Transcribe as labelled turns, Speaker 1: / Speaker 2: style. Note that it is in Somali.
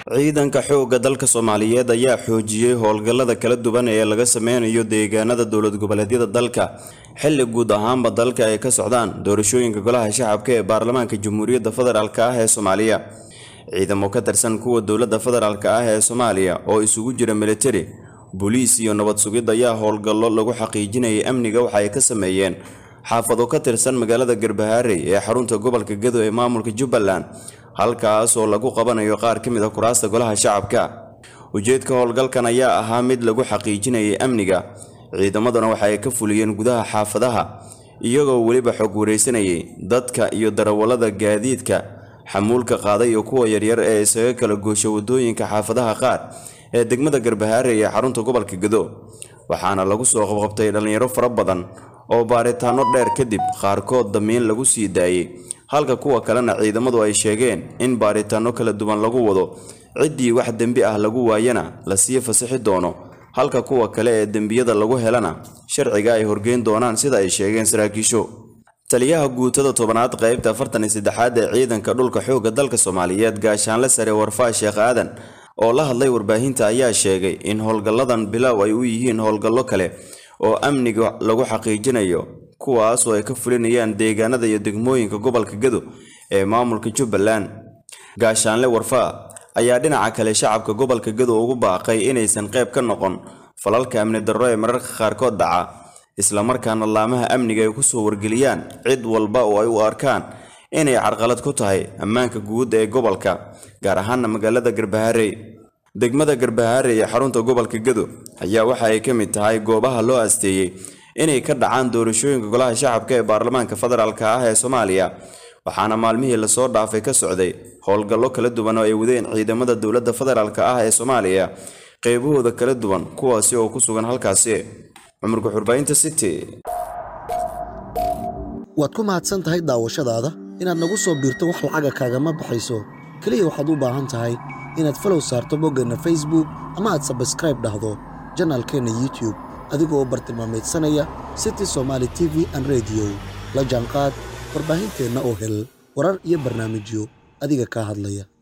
Speaker 1: ciidanka xoogga dalka soomaaliyeed ayaa xoojiyey howlgallada kala duwan ee laga sameynayo deegaanada dowlad goboleedyada dalka xilli guud ahaanba dalka ay ka socdaan doorashooyinka golaha shacabka ee baarlamaanka jamhuuriyadda federaalk ah ee soomaaliya ciidamo ka tirsan kuwa dowladda federaalk ah ee soomaaliya oo isugu jira militari booliis iyo nabad sugid ayaa howlgallo lagu xaqiijinayay amniga waxa ay ka sameeyeen xaafado ka tirsan magaalada garbahaarey ee xarunta gobolka gado ee maamulka jubbaland halkaas oo lagu qabanayo qaar ka mid a kuraasta golaha shacabka ujeedka howlgalkan ayaa ahaa mid lagu xaqiijinayay amniga ciidamaduna waxa ay ka fuliyeen gudaha xaafadaha iyagoo weliba xog wareysanayay dadka iyo darawallada gaadiidka xamuulka qaaday iyo kuwa yaryar ee isaga kala goosha wadooyinka xaafadaha qaar ee degmada garbahaare ee xarunta gobolka gado waxaana lagu soo qabqabtay dhallinyaro fara badan oo baaritaano dheer kadib qaarkood damiin lagu sii daayey halka kuwa kalena ciidamadu ay sheegeen in baaritaano kala duwan lagu wado ciddii wax dembi ah lagu waayana la sii fasixi doono halka kuwa kale ee dembiyada lagu helana sharciga ay horgeyn doonaan sida ay sheegeen saraakiisho taliyaha guutada tobanaad qaybta afartan iyo saddexaad ee ciidanka dhulka xoogga dalka soomaaliyeed gaashaanle sare warfaa sheekh aadan oo la hadlay warbaahinta ayaa sheegay in howlgalladan bilow ay u yihiin howlgallo kale oo amniga lagu xaqiijinayo kuwaas oo ay ka fulinayaan deegaanada iyo degmooyinka gobolka gado ee maamulka jubbaland gaashaanle warfaa ayaa dhinaca kale shacabka gobolka gado ugu baaqay inaysan qayb ka noqon falalka amni darro ee mararka qaarkood dhaca islamarkaana laamaha amniga ay kusoo wargeliyaan cid walba oo ay u arkaan inay carqalad ku tahay ammaanka guud ee gobolka gaar ahaana magaalada garbaharey degmada garbahaare ee xarunta gobolka gado ayaa waxa ay ka mid tahay goobaha loo asteeyey inay ka dhacaan doorashooyinka golaha shacabka ee baarlamaanka federaalk ah ee soomaaliya waxaana maalmihii lasoo dhaafay ka socday howlgallo kala duwan oo ay wadeen ciidamada dowladda federaalk ah ee soomaaliya qeybahooda kala duwan kuwaasi oo ku sugan halkaasi cumurka xurbaynta city
Speaker 2: waad ku mahadsan tahay daawashadaada inaad nagu soo biirto wax lacaga kaagama baxayso keliya waxaad u baahan tahay inaad falow saarto boggeenna facebook ama aad sabskraib dhahdo janaalkeenna youtube adigoo bartilmaameedsanaya city somaali t v an rediyo la jaanqaad warbaahinteenna oo hel warar iyo barnaamijyo adiga kaa hadlaya